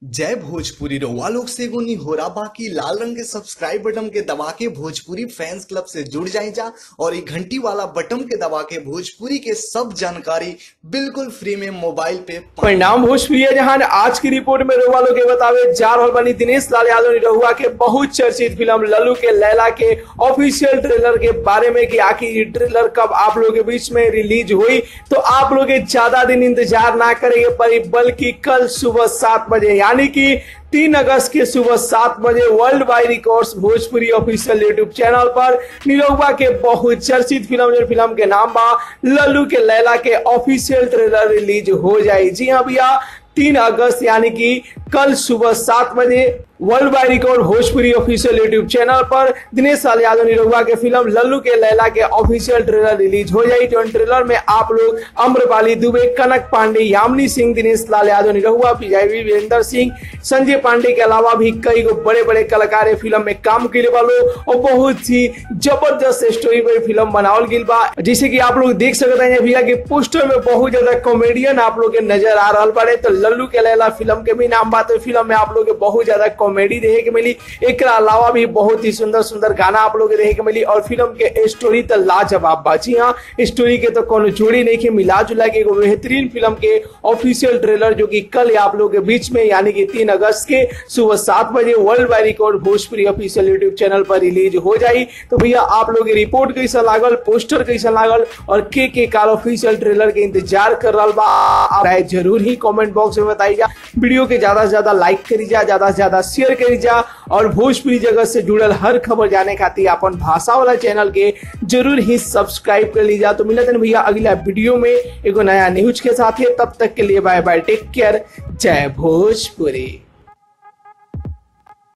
जय भोजपुरी रउआ लोग से एगो निहोरा बाकी लाल रंग के सब्सक्राइब बटन के दबा के भोजपुरी फैंस क्लब से जुड़ जाए जा और ये घंटी वाला बटन के दबा के भोजपुरी के सब जानकारी बिल्कुल फ्री में मोबाइल पे पा- परिणाम भोजपुरी है जहां आज की रिपोर्ट में रहुआ लोग के बतावे जा रहल बनी दिनेश लाल यादव ने रहुआ के बहुत चर्चित फिल्म लल्लू के लैला के ऑफिशियल ट्रेलर के बारे में कि आखिर ये ट्रेलर कब आप लोग के बीच में रिलीज हुई तो आप लोग के ज्यादा दिन इंतजार ना करेंगे पड़ी बल्कि कल सुबह सात बजे यानी कि तीन अगस्त के सुबह सात बजे world wide records Bhojpuri official YouTube channel पर निरहुआ के बहुत चर्चित फिल्म जो फिल्म के नाम बा लल्लू के लैला के ऑफिशियल ट्रेलर रिलीज हो जाए जी हाँ भैया तीन अगस्त यानी कि कल सुबह सात बजे world wide record Bhojpuri official YouTube channel पर दिनेश लाल यादव निरहुआ के फिल्म लल्लू के लैला के ऑफिशियल ट्रेलर रिलीज हो जाए जो ट्रेलर में आप लोग अम्रपाली दुबे कनक पांडे यामिनी सिंह दिनेश लाल यादव निरहुआ पीआईवी वीरेंद्र सिंह संजय पांडे के अलावा भी कई गो बड़े बड़े कलाकार ये फिल्म में काम के वालो और बहुत ही जबरदस्त स्टोरी पर फिल्म बनावल गई बा जैसे कि आप लोग देख सकते हैं भैया कि पोस्टर में बहुत ज्यादा कॉमेडियन आप लोग के नजर आ रहा पड़े तो लल्लू के लैला फिल्म के भी नाम बात है फिल्म में आप लोग के बहुत ज्यादा कॉमेडी देखे के मिली एक अलावा भी बहुत ही सुंदर सुंदर गाना आप लोग के देखे के मिली और फिल्म के स्टोरी तो लाजवाब बा जी हाँ स्टोरी के तो कोनो जोड़ी नहीं के मिला जुला के एगो बेहतरीन फिल्म के ऑफिशियल ट्रेलर जो कि कल आप लोग के बीच में यानी कि तीन अगस्त के सुबह सात बजे world wide record Bhojpuri official YouTube channel पर रिलीज हो जाई तो भैया आप लोग के रिपोर्ट कैसा लागल पोस्टर कैसा लागल और के के कार ऑफिशियल ट्रेलर के इंतजार कर रहा बा आप राय जरूर ही कमेंट बॉक्स में बताई जा वीडियो के ज्यादा से ज्यादा लाइक करी जा ज्यादा से ज्यादा शेयर करी जा और भोजपुरी जगत से जुड़ल हर खबर जाने खातिर अपन भाषा वाला चैनल के जरूर ही सब्सक्राइब कर लीजिए तो मिलते हैं भैया अगला वीडियो में एगो नया न्यूज के साथ है तब तक के लिए बाय बाय टेक केयर जय भोजपुरी